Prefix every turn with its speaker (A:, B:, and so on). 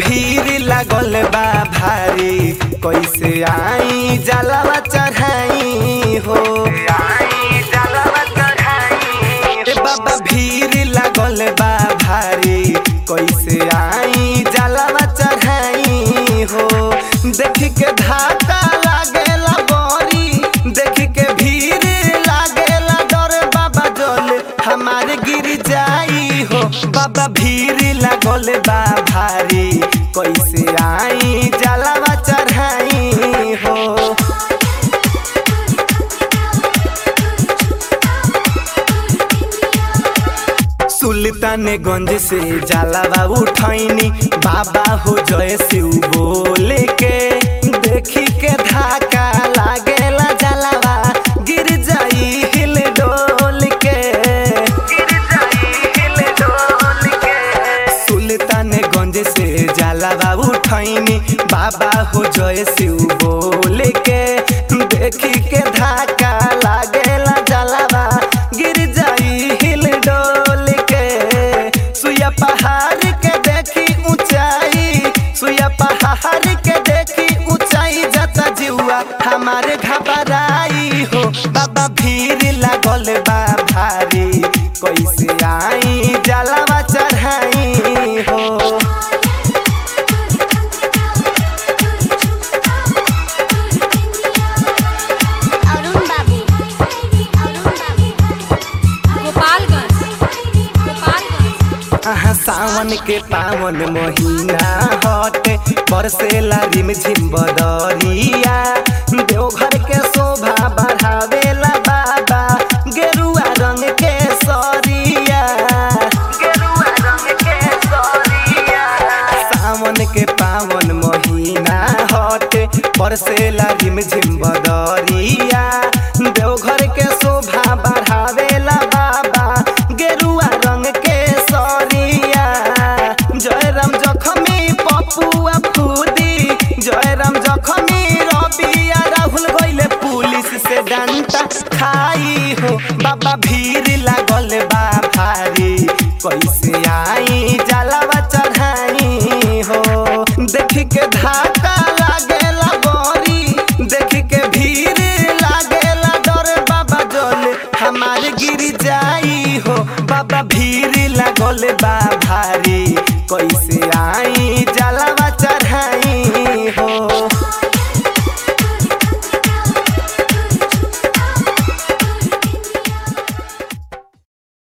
A: भीड़ लागल बा भारी कैसे आई जलवा चढ़ाई हो ए बाबा भीड़ लागल बा भारी कैसे आई जलवा चढ़ाई हो देख के धाका लागेला बड़ी देख के भीड़ लागेला डर बाबा जल हमारे गिर जाई हो बाबा भीड़ लागल बा भारी कैसे आई जलवा चढ़ाई हो सुल्तानगंज से जलावा उठैनी बाबा हो जय शिव बोले के देखी के धाका लागेला जलावा गिर जाई हिल डोल के गिर जाई हिल डोल के सुल्तानगंज से जलावा उठैनी बाबा हो जय शिव बोले के देखी के धाका लागेला जलावा गिर जाई हिल डोल के सुया पहाड़ के देखी ऊंचाई सुया पहाड़ के देखी ऊंचाई जाता जुआ हमारे घबराई हो बाबा भीड़ लागल बा भारी कैसे आई जलावा चढ़ाई हो
B: अरुण बाबू अरुण बाबू
C: गोपालगंज गोपालगंज
A: आहा सावन के पावन महीना हटे बरसेला रिम झिम बदरिया देवघर के शोभा बढ़ावेला बाबा गेरुआ रंग के सरिया गेरुआ रंग के सरिया सावन के पावन महीना हटे बरसेला रिम झिम बदरिया देवघर के शोभा बढ़ावेला बाबा गेरुआ रंग के सरिया जय राम जखमी पपुआ फूदी जय राम जखमी रबिया राहुल गइले पुलिस से डंटा खाई हो बाबा भीड़ लागल बा भारी कैसे आई जलावा चढ़ाई हो देख के धाका लागेला बड़ी देख के भीड़ लागेला डर बाबा जल हमार गिर जाई हो बाबा भीड़ लागल बा